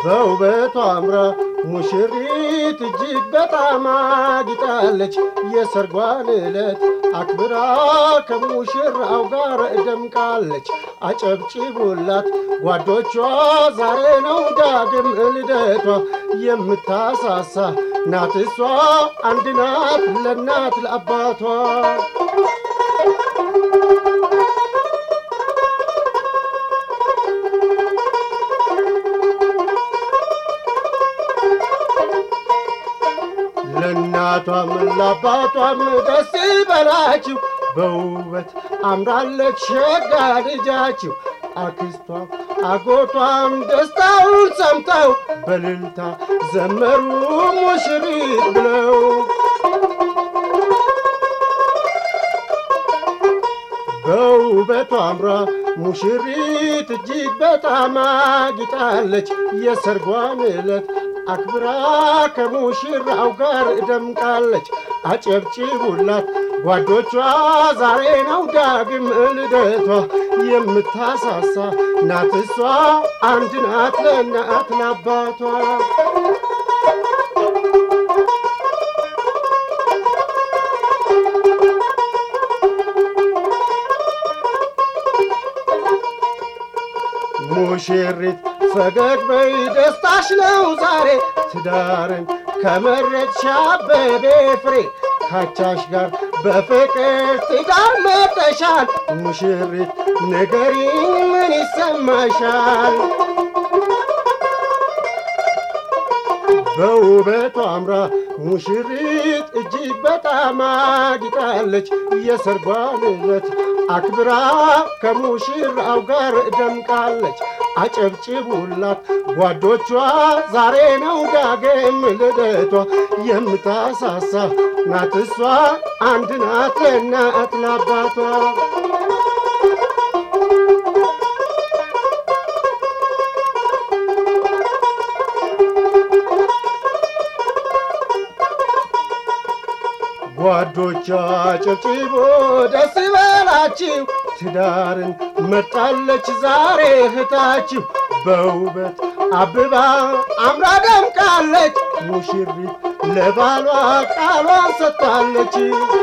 በውበቷ አምራ ሙሽሪት እጅግ በጣም አጊጣለች። የሰርጓን ዕለት አክብራ ከሙሽራው ጋር ደምቃለች። አጨብጭቡላት ጓዶቿ፣ ዛሬ ነው ዳግም ልደቷ። የምታሳሳ ናት እሷ አንድ ናት ለእናት ለአባቷ። ለእናቷም ለአባቷም ደስ ይበላችሁ፣ በውበት አምራለች ሸጋ ልጃችሁ። አክስቷም አጎቷም ደስታውን ሰምተው በልልታ ዘመሩ ሙሽሪት ብለው በውበቷ አምራ ሙሽሪት እጅግ በጣም አጊጣለች። የሰርጓን ዕለት አክብራ ከሙሽራው ጋር ደምቃለች። አጨብጭቡላት ጓዶቿ፣ ዛሬ ነው ዳግም ልደቷ። የምታሳሳ ናት እሷ አንድ ናት ለእናት ለአባቷ። ሙሽሪት ፈገግ በይ ደስታሽ ነው ዛሬ ትዳርን ከመረጥሽ አበቤ ፍሬ ካቻሽ ጋር በፍቅር ትዳር መጠሻል። ሙሽሪት ንገሪኝ ምን ይሰማሻል? በውበቷ አምራ ሙሽሪት እጅግ በጣም አጊጣለች። የሰርጓን ዕለት አክብራ ከሙሽራው ጋር ደምቃለች። አጨብጭቡላት ጓዶቿ፣ ዛሬ ነው ዳግም ልደቷ። የምታሳሳ ናት እሷ አንድ ናት ለእናት ለአባቷ። ጓዶቿ ጨብጭቦ ደስ ይበላችሁ፣ ትዳርን መርጣለች ዛሬ እህታችሁ። በውበት አብባ አምራ ደምቃለች፣ ሙሽሪት ለባሏ ቃሏን ሰጥታለች።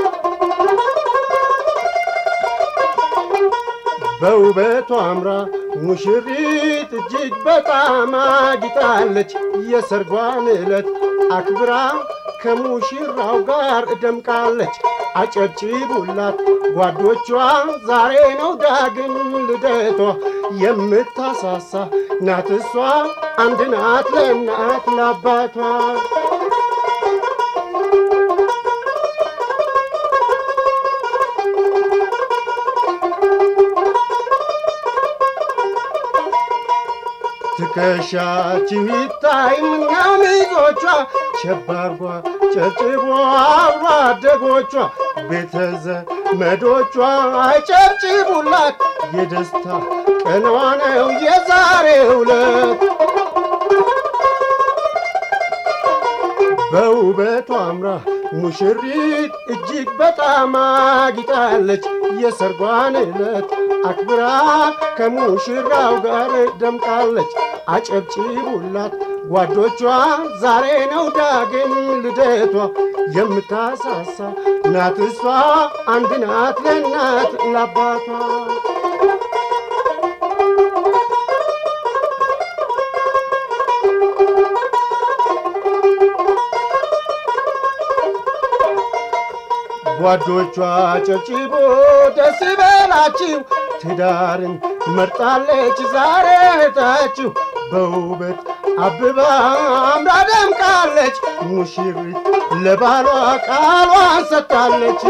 በውበቷ አምራ ሙሽሪት እጅግ በጣም አጊጣለች። የሰርጓን ዕለት አክብራ ከሙሽራው ጋር ደምቃለች። አጨብጭቡላት ጓዶቿ፣ ዛሬ ነው ዳግም ልደቷ። የምታሳሳ ናት እሷ አንድ ናት ለእናት ለአባቷ። ትከሻችሁ ይታይ ምነው ሚዞቿ ሸባርጓ ጨብጭቦ አብሮ አደጎቿ ቤተዘ መዶቿ አጨብጭቡላት የደስታ ቀኗ ነው የዛሬው ዕለት። በውበቷ አምራ ሙሽሪት እጅግ በጣም አጊጣለች። የሰርጓን ዕለት አክብራ ከሙሽራው ጋር ደምቃለች። አጨብጭቡላት ጓዶቿ፣ ዛሬ ነው ዳግም ልደቷ። የምታሳሳ ናት እሷ አንድ ናት ለእናት ለአባቷ። ጓዶቿ ጨብጭቦ ደስ ይበላችሁ፣ ትዳርን መርጣለች ዛሬ እህታችሁ። በውበት አብባ አምራ ደምቃለች፣ ሙሽሪት ለባሏ ቃሏን ሰጥታለች።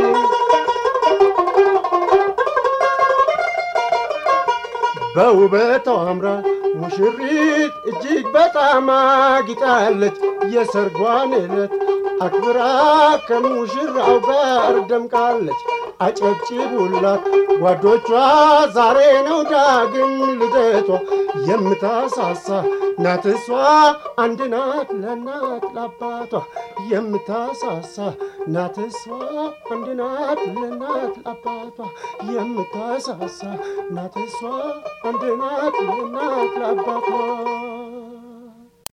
በውበቷ አምራ ሙሽሪት እጅግ በጣም አጊጣለች። የሰርጓን ዕለት አክብራ ከሙሽራው ጋር ደምቃለች። አጨብጭቡላት ጓዶቿ፣ ዛሬ ነው ዳግም ልደቷ። የምታሳሳ ናት እሷ አንድ ናት ለእናት ለአባቷ። የምታሳሳ ናት እሷ አንድ ናት ለእናት ለአባቷ። የምታሳሳ ናት እሷ አንድ ናት ለእናት ለአባቷ።